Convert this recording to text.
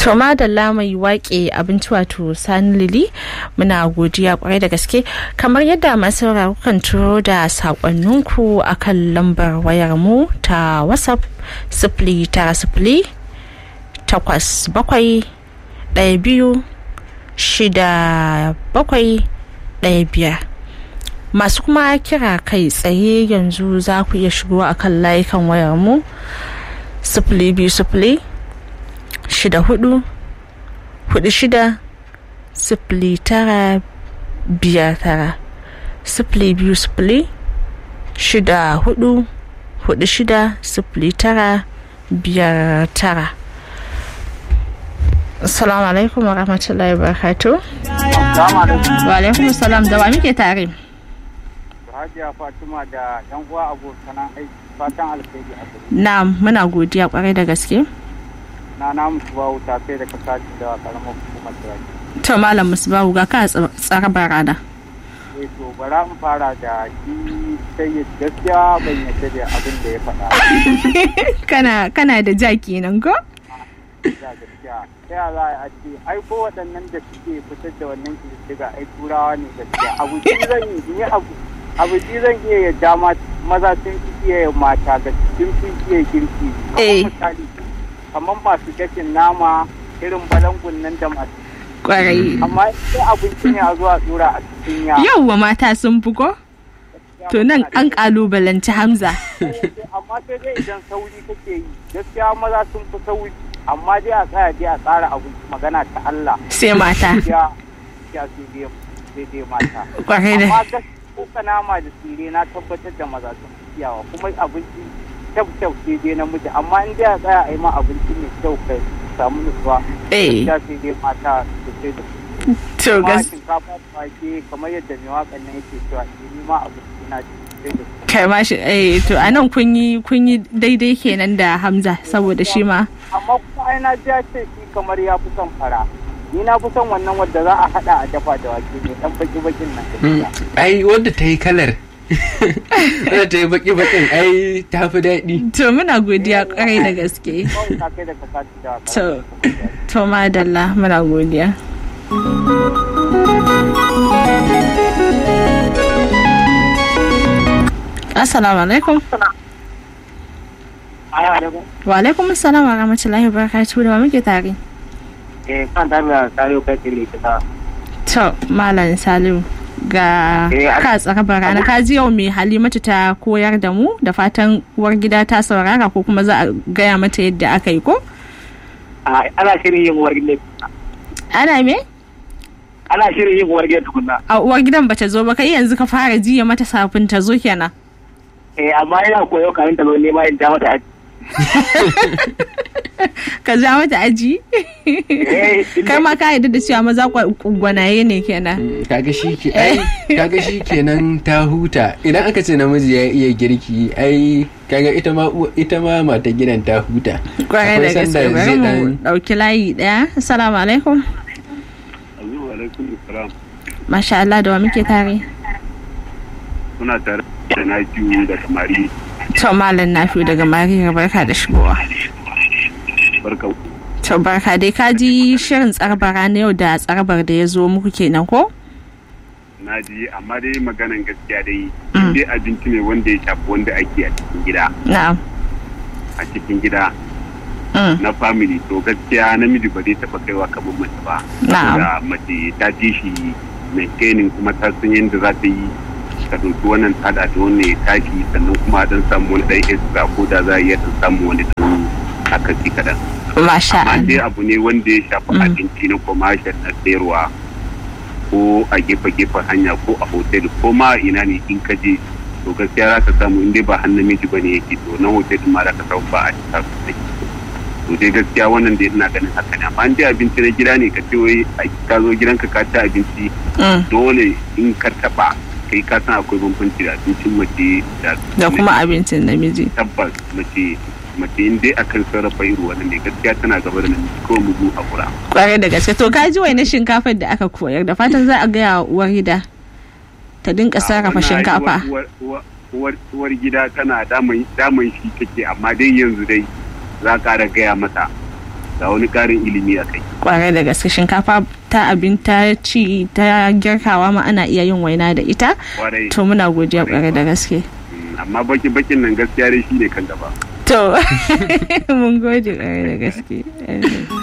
to madalla mai waƙe abinci wato sani lili muna godiya kwarai da gaske kamar yadda masu sauraro kan turo da saƙonninku a kan lambar wayar mu ta whatsapp sifili tara sifili takwas bakwai ɗaya biyu shida bakwai ɗaya biyar masu kuma kira kai tsaye yanzu za ku iya shigo a kan layukan wayar mu sifili biyu sifili shida hudu hudu shida sifili tara biyar tara sifili biyu sifili shida hudu hudu shida sifili tara biyar tara assalamu alaikum wa rahmatullahi wa barakatu wa alaikum salam da wa muke tare Hajiya Fatima da yan uwa abokanan aiki fatan alkhairi a gare na muna godiya kwarai da gaske na na musu ba wuta sai da kasaci da karamar hukumar Turaki. to malam musbahu ga ka tsara barada Eh to bara in fara da shi sai gaskiya ban yadda da abin da ya faɗa. kana kana da ja kenan ko Da gaskiya. Ta ya za a ce ai ko waɗannan da suke fitar da wannan kididdiga ai turawa ne gaskiya. Abu ji zan yi in yi abu abu ji zan iya yadda ma maza sun fi iya yin mata ga sun fi iya girki. Eh. Kamar misali kamar masu gashin nama irin balangun nan da masu kwarai amma sai abinci ne a zuwa tsura a cikin ya yauwa mata sun fi ko to nan an kalubalanci hamza amma sai dai idan sauri kake yi gaskiya maza sun fi sauri amma dai a tsaya dai a tsara abinci magana ta Allah sai mata ya ya sai dai sai dai mata kwarai da amma gaskiya ko nama da tsire na tabbatar da maza sun fi iyawa kuma abinci kyau kyau sai dai namiji amma in dai a tsaya a yi ma abinci mai kyau kai samu nutsuwa eh ya sai dai mata sosai da to kuma gas shinkafa da wake kamar yadda mai waƙan nan yake cewa ni ma abinci na sosai da sosai kai ma shi eh to anan kun yi kun yi daidai kenan da hamza saboda shi ma amma kuma ai na ji ya ce shi kamar ya fi son fara ni na fi son wannan wadda za a hada a dafa da wake ne dan baki bakin nan gaskiya. ai wadda ta yi kalar wadda ta yi baki bakin ai ta fi daɗi to muna godiya kwarai da gaske Kawai ta kai da ka sati da to to madalla muna godiya assalamu alaikum Aya da ba. wa alaikum assalam wa rahmatullahi wa barakatuhu da wa muke tare Eh kan da mai sayo kai tele ta. to malam salim ga Eh, a- ka tsara rana ka ji yau mai halimatu ta koyar da mu da fatan uwar gida ta saurara ko kuma za a gaya mata yadda aka yi ko A ana shirin yin uwar gidan. ana me Ana shirin yin uwar gidan tukunna. a uwar gidan bata zo ba kai yanzu ka fara jiya mata safin ta zo kenan Eh amma ina koyo kamin ta zo nema in ja mata aji. ka ja mata aji Eh kai ma ka yarda da cewa maza kwa- gwanaye ne kenan Mm, kaga shi ke ai kaga shi kenan ta huta idan aka ce namiji ya iya girki ai kaga ita ma uwa- ita ma mata gidan ta huta kwarai da Akwai gaske sanda bari zai mu dan- dauki layi daya assalamu alaikum alaikum salam masha Allah da wa muke tare suna tare da na biyu da samari to malam nafi daga mariya barka da shigowa barka to barka dai ka ji shirin tsarbara na yau da tsarbar da ya zo muku kenan ko na ji amma dai maganan gaskiya dai Mm. dai abinci ne wanda ya shafi wanda ake a cikin gida na'am a cikin gida Mm, na family to gaskiya namiji ba zai taɓa kaiwa kamar mace ba Na'am. saboda mace ta ji shi maintaining kuma ta san yadda za ta yi ta ɗauki wannan tada da wannan ya tashi sannan kuma dan samu wani ɗan extra ko da za a iya dan samu wani ɗan akasi kaɗan masha amma dai Allah abu ne wanda ya shafi Mm. abinci na commercial na sayarwa ko a gefe-gefen hanya ko a hotel ko ma ina ne in ka je to gaskiya za ka samu in dai ba hannun miji bane yake to na hotel din ma za ka samu ba a cika sosai to dai gaskiya wannan dai ina ganin haka ne amma in dai abinci na gida ne ka ce wai a- ka zo gidanka ka ci abinci Mm, dole in ka taba kai ka san akwai bambanci da abincin mace da da kuma abincin namiji tabbas mace mace in dai akan sarrafa irin wannan ne gaskiya tana gaba da namiji ko mugu a kura kwarai da gaske to ka ji wai na shinkafar da aka koyar da fatan za a gaya wa uwar gida ta dinka sarrafa wannan shinkafa uwar- uwar- uwar uwar gida tana daman daman shi take amma dai yanzu dai za ka da gaya mata ga wani ƙarin ilimi a kai kwarai da gaske shinkafa ta abin ta ci ta girkawa ma ana iya yin waina da ita kwarai to muna godiya kwarai da gaske Mm, amma baki bakin nan gaskiya dai shi ne kan gaba to mun gode kwarai da gaske